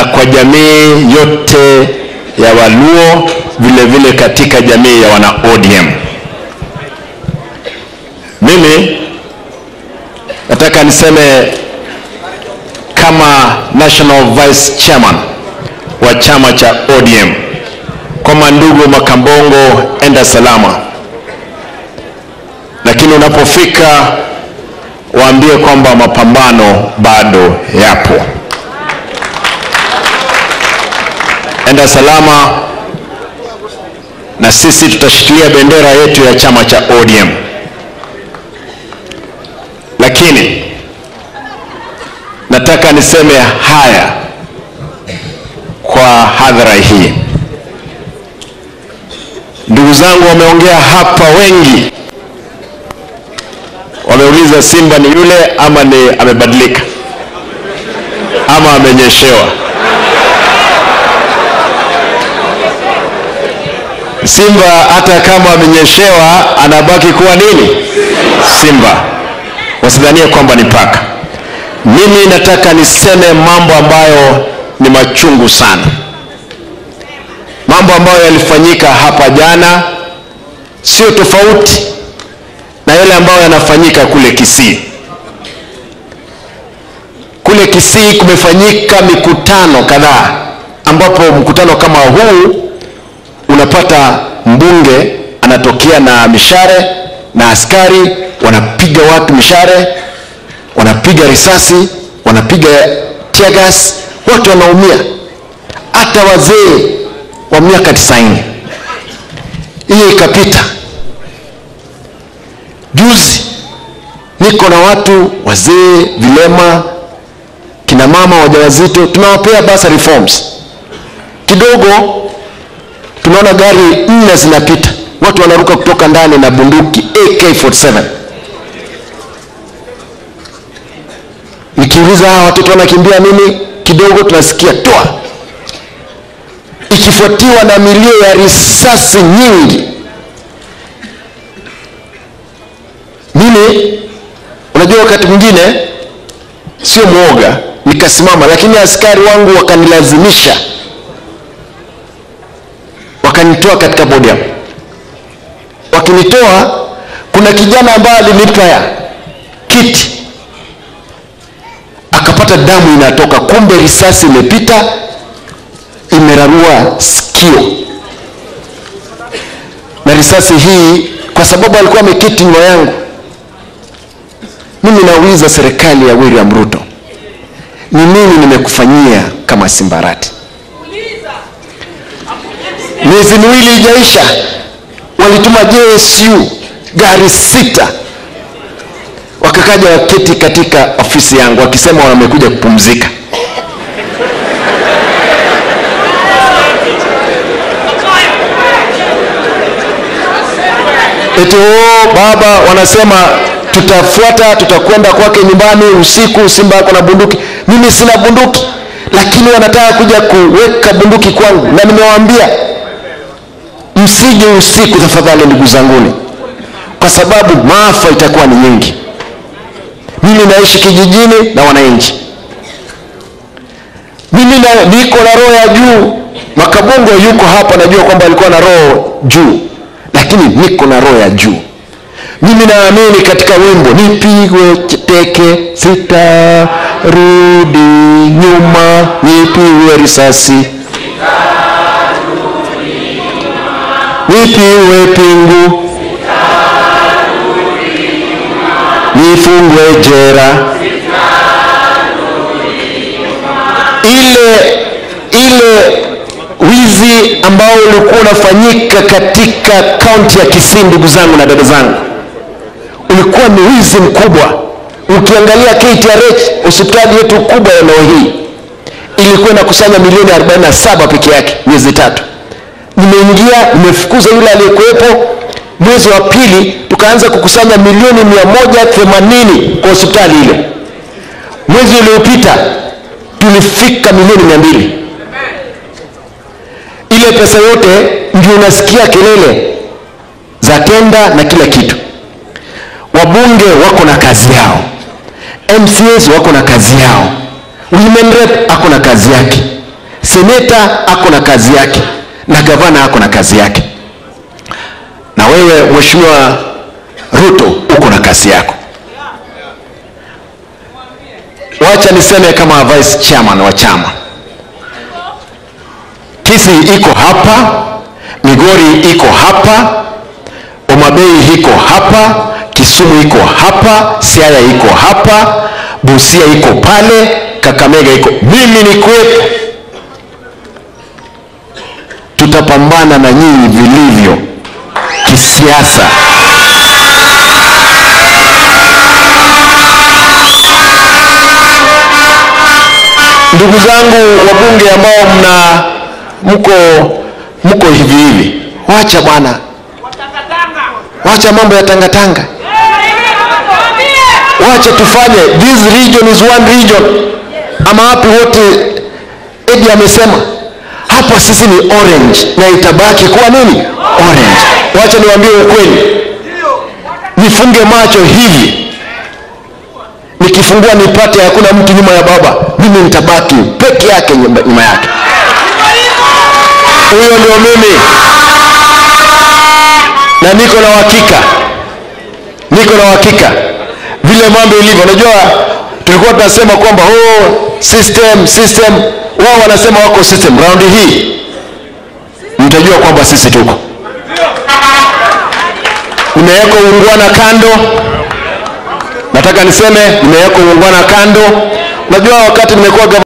kwa jamii yote ya Waluo, vile vile katika jamii ya wana ODM. Mimi nataka niseme kama National Vice Chairman wa chama cha ODM kwamba ndugu Makambongo, enda salama, lakini unapofika waambie kwamba mapambano bado yapo. Enda salama, na sisi tutashikilia bendera yetu ya chama cha ODM. Lakini nataka niseme haya kwa hadhara hii. Ndugu zangu wameongea hapa wengi, wameuliza Simba ni yule ama ni amebadilika ama amenyeshewa. Simba hata kama amenyeshewa anabaki kuwa nini? Simba. Wasidhanie kwamba ni paka. Mimi nataka niseme mambo ambayo ni machungu sana, mambo ambayo yalifanyika hapa jana sio tofauti na yale ambayo yanafanyika kule Kisii. Kule Kisii kumefanyika mikutano kadhaa, ambapo mkutano kama huu unapata mbunge anatokea na mishare na askari wanapiga watu mishare, wanapiga risasi, wanapiga tear gas, watu wanaumia, hata wazee wa miaka tisaini. Hiyo ikapita. Juzi niko na watu wazee, vilema, kina mama wajawazito, tunawapea basa reforms kidogo tunaona gari nne zinapita, watu wanaruka kutoka ndani na bunduki AK47. Nikiuliza hawa watoto wanakimbia nini, kidogo tunasikia toa, ikifuatiwa na milio ya risasi nyingi. Mimi unajua, wakati mwingine sio mwoga, nikasimama, lakini askari wangu wakanilazimisha wakanitoa katika podium. Wakinitoa, kuna kijana ambaye alinipa kiti akapata damu inatoka, kumbe risasi imepita imerarua sikio, na risasi hii, kwa sababu alikuwa ameketi nyuma yangu. Mimi nauliza serikali ya William Ruto, ni nini nimekufanyia kama Simbarati? miezi miwili ijaisha, walituma JSU gari sita, wakakaja waketi katika ofisi yangu wakisema wamekuja kupumzika. Eti oh, baba wanasema tutafuata, tutakwenda kwake nyumbani usiku, Simba ako na bunduki. Mimi sina bunduki, lakini wanataka kuja kuweka bunduki kwangu, na nimewaambia msije usiku tafadhali, ndugu zanguni, kwa sababu maafa itakuwa ni nyingi. Mimi naishi kijijini na wananchi, mimi na, niko na roho ya juu. Makabongo yuko hapa, najua kwamba alikuwa na roho juu, lakini niko na roho ya juu. Mimi naamini katika wimbo nipigwe teke sitarudi nyuma, nipigwe risasi nipiwe pingu nifungwe jera. Ile ile wizi ambao ulikuwa unafanyika katika kaunti ya Kisii, ndugu zangu na dada zangu, ulikuwa ni wizi mkubwa. Ukiangalia KTRH, hospitali yetu kubwa ya eneo hii, ilikuwa inakusanya milioni 47 peke yake miezi tatu nimeingia nimefukuza yule aliyekuwepo. Mwezi wa pili tukaanza kukusanya milioni mia moja themanini kwa hospitali ile. Mwezi uliopita tulifika milioni mia mbili. Ile pesa yote ndio unasikia kelele za tenda na kila kitu. Wabunge wako na kazi yao, MCAs wako na kazi yao, women rep ako na kazi yake, seneta ako na kazi yake na gavana ako na kazi yake na wewe mheshimiwa ruto uko na kazi yako wacha niseme kama vice chairman wa chama kisi iko hapa migori iko hapa omabei iko hapa kisumu iko hapa siaya iko hapa busia iko pale kakamega iko mimi ni kuwepo tutapambana na nyinyi vilivyo kisiasa ndugu zangu wabunge ambao mna mko mko hivi hivi wacha bwana wacha mambo ya tangatanga wacha tufanye this region is one region ama wapi wote edi amesema hapa sisi ni orange na itabaki kuwa nini orange wacha niwaambie ukweli nifunge macho hivi nikifungua nipate hakuna mtu nyuma ya baba mimi nitabaki peke yake nyuma nyuma yake huyo ndio mimi na niko na uhakika niko na uhakika vile mambo ilivyo unajua tulikuwa tunasema kwamba oh, system system wao wanasema wako system raundi hii mtajua kwamba sisi tuko nimeweka uungwana kando nataka niseme nimeweka uungwana kando unajua wakati nimekuwa